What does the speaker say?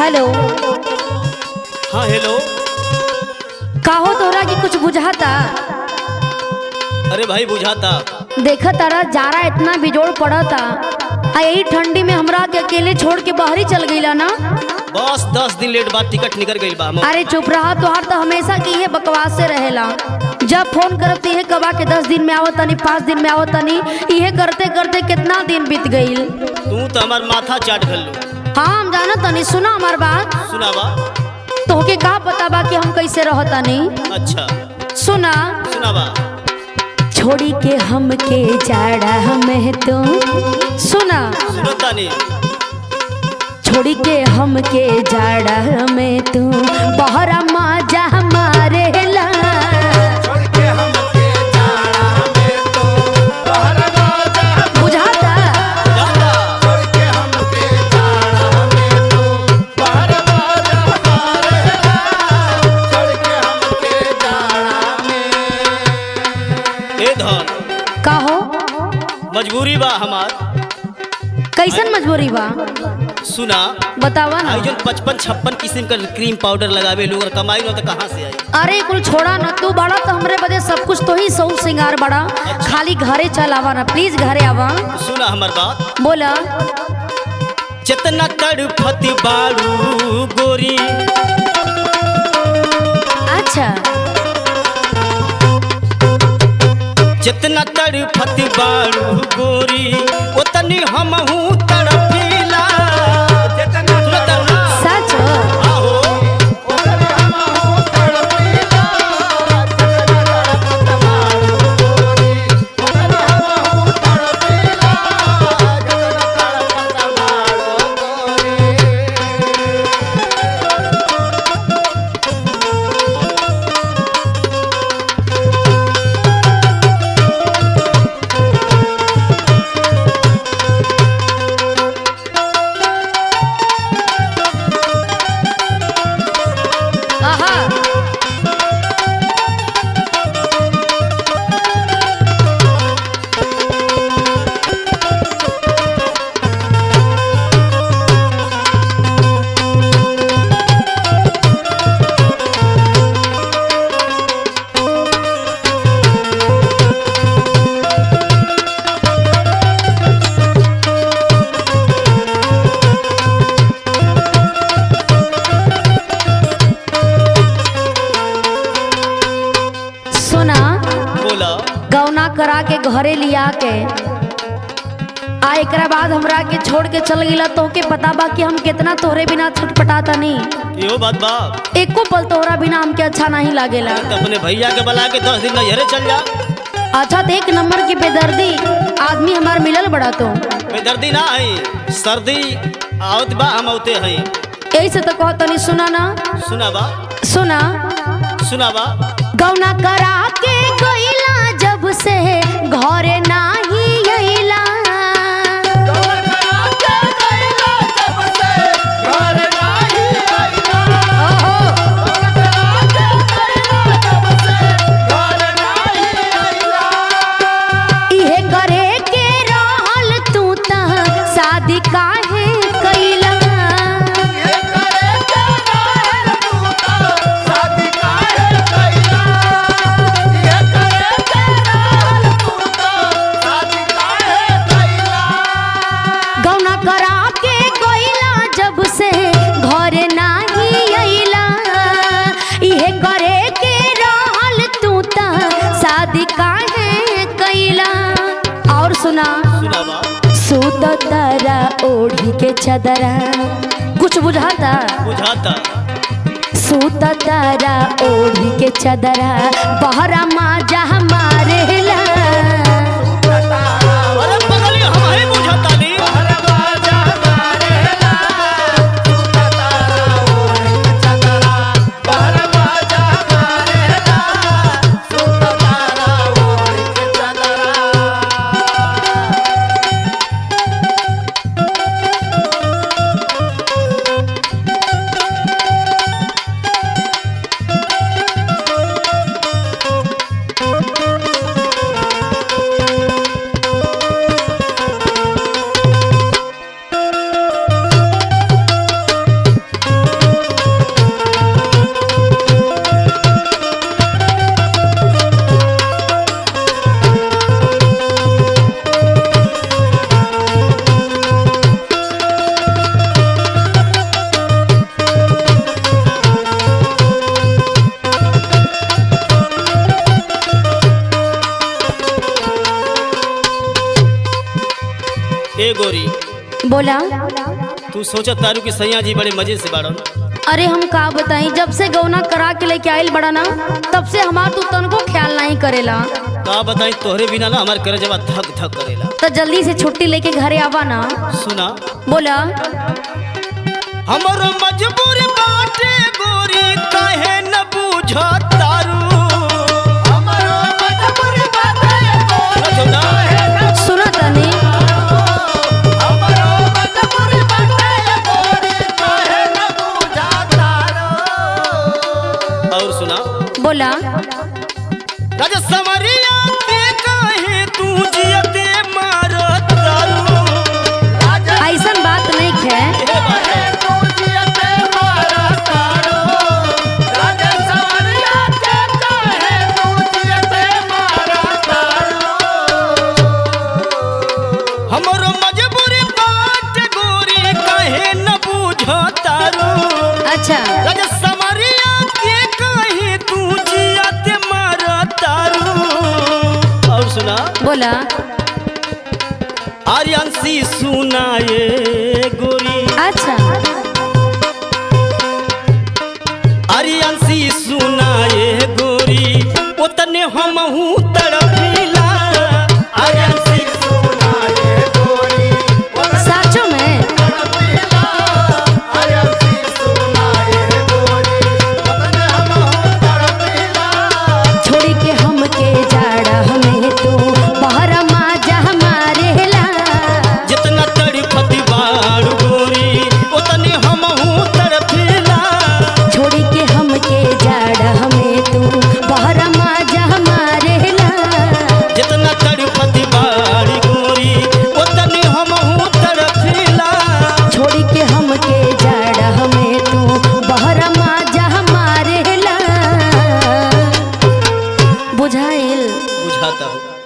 Hello हाँ hello काहो तोरा की कुछ बुझाता अरे भाई बुझाता देखा तारा जारा इतना बिजोड़ पड़ता आ यही ठंडी में हमरा के अकेले छोड़ के बाहरी चल गईला ना बस दस दिन लेट बाद टिकट निकल गई बा हम अरे चुप रहा तोहार तो हमेशा की ये बकवास से रहेला जब फोन करब तो ये कबा के दस दिन में आवत तनी पाँच दिन में आवत तनी इहे करते करते कितना दिन बीत गईल तू तो हमार माथा चाट कर लो हाँ हम जानत तनी सुना हमार बात सुनावा तोहके का पता बा कि हम कैसे रहतनी अच्छा सुना सुनावा छोड़ी के हमके जाड़ा हमें तो सुना सुनो तानी छोड़ी के हमके जाड़ा हमें तू बहरा माजा हमारे ला बुझाता जाता ए धन काहो मजबूरी बा हमार कैसन मजबूरी बा सुना बतावा ना आई जन पचपन छप्पन किस्म का क्रीम पाउडर लगावे लोग और कमाई न तो कहाँ से आई अरे कुल छोड़ा ना तू बड़ा तो हमरे बदे सब कुछ तो ही सौ सिंगार बड़ा खाली घरे चल आवा ना प्लीज घरे आवा सुना हमार बात बोला जितना तड़फती बाड़ू गोरी अच्छा जितना तड़फती बाड़ू गोरी उतनी हमहू तड़फीला सुना तारू? सच आहो आहा सुना बोला गौना करा के घरे लिया के आ एकरा बाद हमरा के छोड़ के चल गिला तोके पता बा कि हम कितना तोहरे बिना छटपटाता नहीं यो बात बा एको पल तोहरा बिना हमके अच्छा नहीं लागेला तो अपने भैया के बुला के दस दिन नजरे चल जा अच्छा तो एक नंबर की बेदर्दी आदमी हमार मिलल बड़ा तो बेदर्दी ना है सर्दी आवत बा हम औते हैं यही से तो कहो तनी सुना ना सुना बा सुना सुना बा गौना करा के गईला जब से घरे नाही अइला ओहो इहे करे के रहल तू त शादी काहे कइला गौना करा के गइला जब से घर नाही अइला इहे करे के रहल तू त शादी काहे कइला और सुना सुना बा सूत तारा ओढ़ी के चदरा कुछ बुझाता बुझाता सूत तारा ओढ़ी के चदरा बहरा माजा हमारे ला अरे बगली हम ही बुझाता नी गोरी बोला तू सोचा तारू कि सैया जी बड़े मजे से बाड़न अरे हम का बताई जब से गौना करा के लेके आइल बड़ा ना तब से हमार तू तनको ख्याल नहीं करेला का बताई तोहरे बिना ना हमार करे जवा धक धक करेला तो जल्दी से छुट्टी लेके घरे आवा ना सुना बोला हमरो मजबूरी बाटे गोरी काहे न बूझ तारू हमरो मजबूरी बाटे गोरी काहे न सुना तनी हमरो मजबूरी बाटे गोरी काहे न बूझ तारू और सुना बोला राजा समरिया के काहे तू जियते मारो तारू राजा ऐसन बात नहीं है हमरो मजबूरी बात गोरी कहे न बुझतारो अच्छा राजा समरिया के कहे तू जियते मरतारो और सुना बोला आर्यांशी सुनाए गोरी अच्छा आर्यांशी सुनाए गोरी उतने हमहू तड़पिला आर्यांशी सुनाए गोरी साचो में छोड़ी के हमके जाड़ा हमें तू बाहर माजा हमारे ला जितना तड़पति बाड़ गोरी उतने हमहू तड़पिला छोड़ी के हमके जाड़ा हमें तू बाहर माजा हमारे ला जितना तड़पति बाड़ गोरी उतने हमहू तड़पिला छोड़ी के हमके जाड़ा हमें तू बाहर माजा हमारे ला बुझाइल बुझाता हूँ